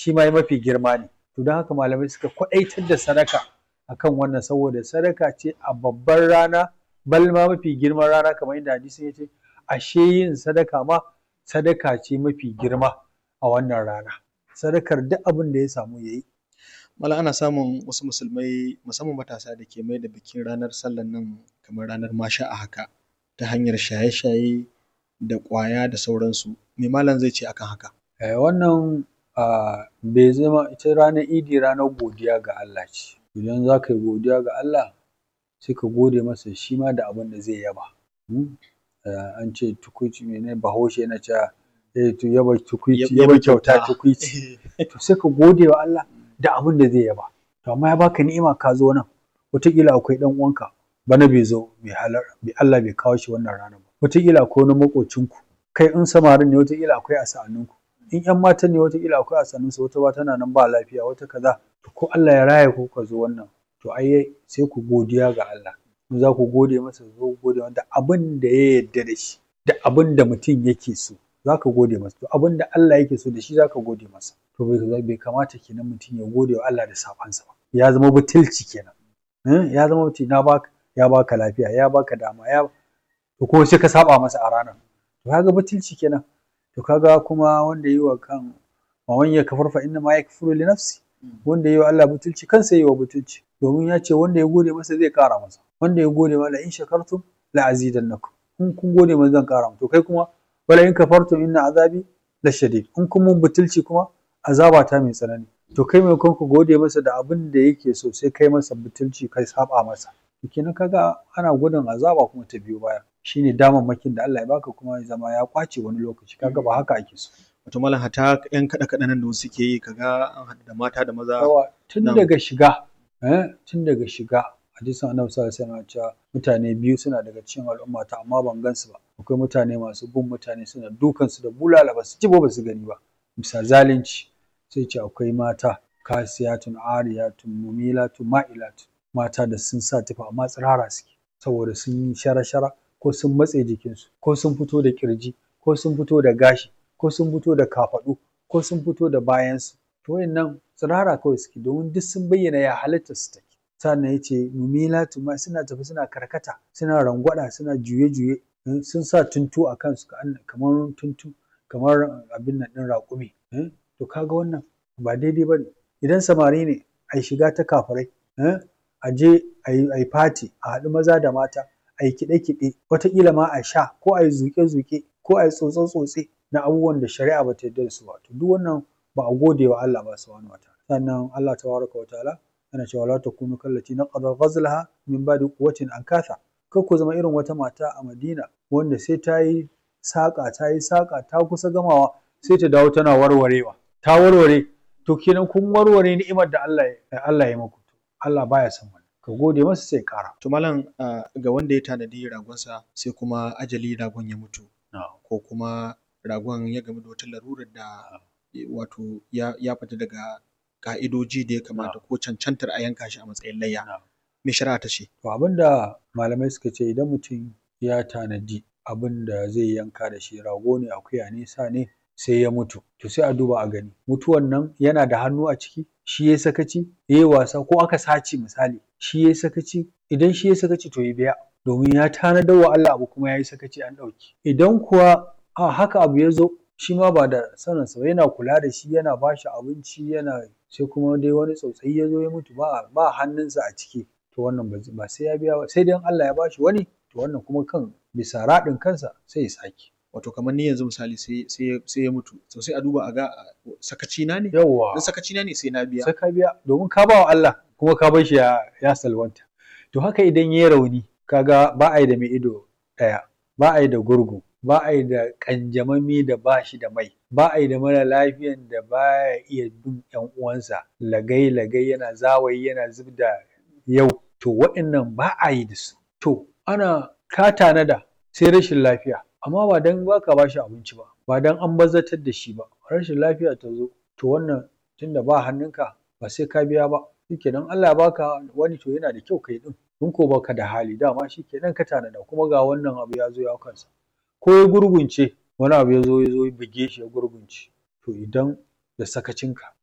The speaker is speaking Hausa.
shi ma mafi girma ne to don haka malamai suka kwaɗaitar da sadaka akan wannan saboda sadaka ce a babbar rana bal ma mafi girman rana kamar yadda hadisin ya ce ashe yin sadaka ma sadaka ce mafi girma a wannan rana sadakar duk abin da ya samu ya yi Malam ana samun wasu musulmai musamman matasa da ke mai da bikin ranar sallan nan kamar ranar masha a haka ta hanyar shaye-shaye da ƙwaya da sauransu me malam zai ce akan haka Eh, wannan ah, bai zama ita ranar idi ranar godiya ga Allah ce idan za ka yi godiya ga Allah sai ka gode masa shi ma da abin da zai yaba Hmm? Eh, an ce tukuici mene bahaushe yana cewa eh, to yaba tukuici Yaba yaba kyauta kyauta. tukuici to sai ka gode wa Allah da abin da zai yaba to amma ya baka ni'ima ka zo nan wataƙila akwai ɗan uwanka bana bai zo bai halar bai Allah bai kawo shi wannan rana ba wataƙila akwai wani maƙocinku kai in samarin ne wataƙila akwai a sa'anninku in ƴan matan ne wataƙila akwai a sa'annunsu wata ba tana nan ba lafiya wata kaza to ko Allah ya raya ku ka zo wannan to ai sai ku godiya ga Allah in za ku gode masa zo ku gode masa da abin da ya yarda da shi da abin da mutum yake so za ka gode masa to abin da Allah yake so da shi za ka gode masa to bai bai kamata kenan mutum ya gode wa Allah da sabansa ba ya zama butulci kenan Eh, ya zama mutum na baka ya baka lafiya ya baka dama ya to ko sai ka saba masa a ranar to kaga butulci kenan to kaga kuma wanda yi wa kan wa man yakfur fa inna ma yakfuru li nafsi wanda yi wa Allah butulci kansa yi wa butulci domin ya ce wanda ya gode masa zai kara masa wanda ya gode masa in shakartum la azidannakum in kun gode masa zan kara to kai kuma wala in kafartum inna azabi la shadid in kun mun butulci kuma azaba ta mai tsanani to kai mai ku gode masa da abin da yake so sai kai masa butulci kai saba masa to kenan kaga ana gudun azaba kuma ta biyo baya shine damammakin da Allah ya baka kuma ya zama ya kwace wani lokaci kaga ba haka ake so wato malam hata yan kaɗe kaɗe nan da wasu ke yi kaga an haɗu da mata da maza yawa tun Na'am. daga shiga eh tun daga shiga hadisin annabi sallallahu alaihi wasallam ya ce mutane biyu suna daga cikin al'ummata amma ban gansu ba akwai mutane masu bin mutane suna dukan su da bulala ba su ji ba ba su gani ba bisa zalunci sai ce akwai mata kasiyatun ariyatun mumilatun ma'ilatun mata da sun sa tufa amma tsirara suke saboda sun yi shara-shara ko sun matse jikinsu ko sun fito da kirji ko sun fito da gashi ko sun fito da kafaɗu ko sun fito da bayansu to wayannan tsirara kawai suke domin duk sun bayyana ya halitta su take sannan ya ce mumilatu ma suna tafi suna karkata suna rangwada suna juye-juye eh, sun sa tuntu a kansu ka- kamar tuntu kamar abin nan ɗin raƙumi eh, to kaga wannan ba daidai ba ne idan samari ne a shiga ta kafirai eh, a je a yi fati a haɗu maza da mata a yi kiɗe-kiɗe wataƙila ma a sha ko a yi zuƙe-zuƙe ko a yi tsotse-tsotse na abubuwan da shari'a ba ta yarda da su ba to duk wannan ba a gode wa Allah ba subhanahu wa ta'ala sannan Allah tabaraka wa ta'ala yana cewa la takunu kallati naqada ghazlaha min ba'di quwwatin ankatha kar ku zama irin wata mata a Madina wanda sai ta yi saƙa ta yi saƙa ta kusa gamawa sai ta dawo tana warwarewa ta warware to kenan kun warware ni'imar da Allah ya Allah ya muku Allah baya son wannan ka gode masa sai ƙara to malam ah, ga wanda ya tanadi ragonsa sai kuma ajali ragon ya mutu ko kuma ragon ya gamu da wata larurar da eh, wato ya, ya fita daga ka'idoji da ya kamata ko cancantar a yanka shi a matsayin layya Na'am. me shari'a ta ce To abinda malamai suka ce idan mutum ya tanadi abin da zai yanka da shi rago ne akuya ne sa ne sai ya mutu to sai a duba a gani mutuwan nan yana da hannu a ciki shi ya sakaci ya yi wasa ko aka sace misali shi ya sakaci idan shi ya sakaci to ya biya domin ya tanadar wa Allah abu kuma ya yi sakaci an ɗauki idan kuwa a haka abu ya zo shi ma ba da saninsa ba yana kula da shi yana ba shi abinci yana sai kuma dai wani tsautsayi ya zo ya mutu ba ba hannunsa a ciki to wannan ba zai- ba sai ya biya ba sai dai in Allah ya bashi wani to wannan kuma kan bisa raɗin kansa sai ya sake wato kamar ni yanzu misali sai sai sai ya mutu to sai a duba a ga ah, sakaci na ne yawwa in sakaci na ne sai na biya sai ka biya domin ka ba wa Allah kuma ka bar shi ya, ya salwanta to haka idan ya rauni kaga ba a yi da mai ido ɗaya ba a yi da gurgu ba a yi da ƙanjamami da ba shi da mai ba a yi da mara lafiyan da ba ya iya bin ƴan uwansa lagai lagai yana zawayi yana zub da yau to waɗannan ba a yi da su to ana ka tanada sai rashin lafiya amma ba dan ba ka ba shi abinci ba ba dan an bazatar da shi ba rashin lafiya ta zo to wannan tunda ba hannunka ba sai ka biya ba shikenan Allah ya baka wani to yana da kyau kai din in ko baka da hali dama shikenan ka tanada kuma ga wannan abu ya zo ya kansa ko ya gurgunce wani abu ya zo ya zo ya buge shi ya gurgunce to idan da sakacinka